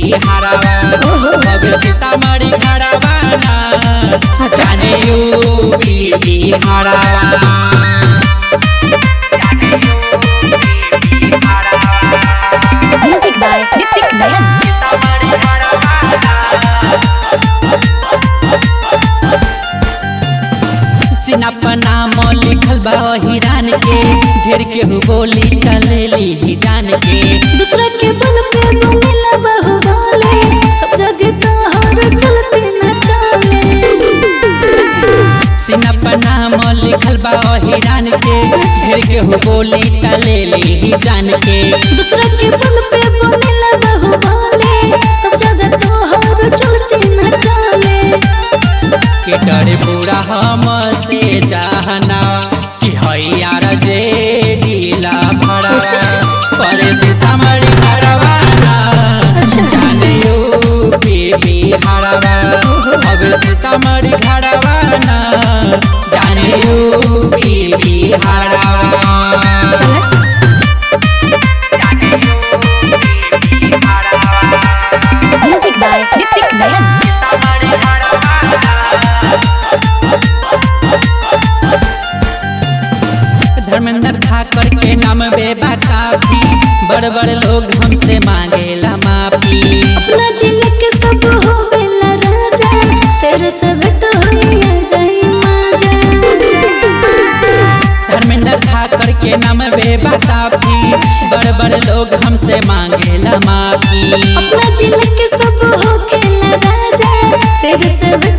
बिहारवा अब सीतामढ़ी खड़ावाना जाने यूपी बिहारवा Music by Ritik Nayan. सीना पर नाम लिखल बा हिरान के ढेर के हु बोली टलेली ही जान के दूसरा के बल पे मिला बहु गाले सब जगह तोहर चलते न चले सीना पर नाम लिखल बा हिरान के ढेर के हु बोली टलेली ही जान के दूसरा के बल पे मिला बहु गाले सब जगह तोहर चलते न चले के डरे पूरा हम से जाना कि हैयार जे ढीला भरा पर सीतामढ़ी भरवाना जाने यूपी बिहारवा अब सीतामढ़ी भरवाना जाने यूपी बिहारवा Music by Ritik Nayan. Dharmendra Thakur के नाम बेबा काफी बड़ बड़ लोग हमसे मांगेला माफी अपना जिले के सब हो बेला राजा शेर सब तो होइया जाई माजा धर्मेंद्र ठाकर के नाम बेबा काफी बड़ बड़ लोग हमसे मांगेला माफी अपना जिले के सब हो खेला राजा शेर सब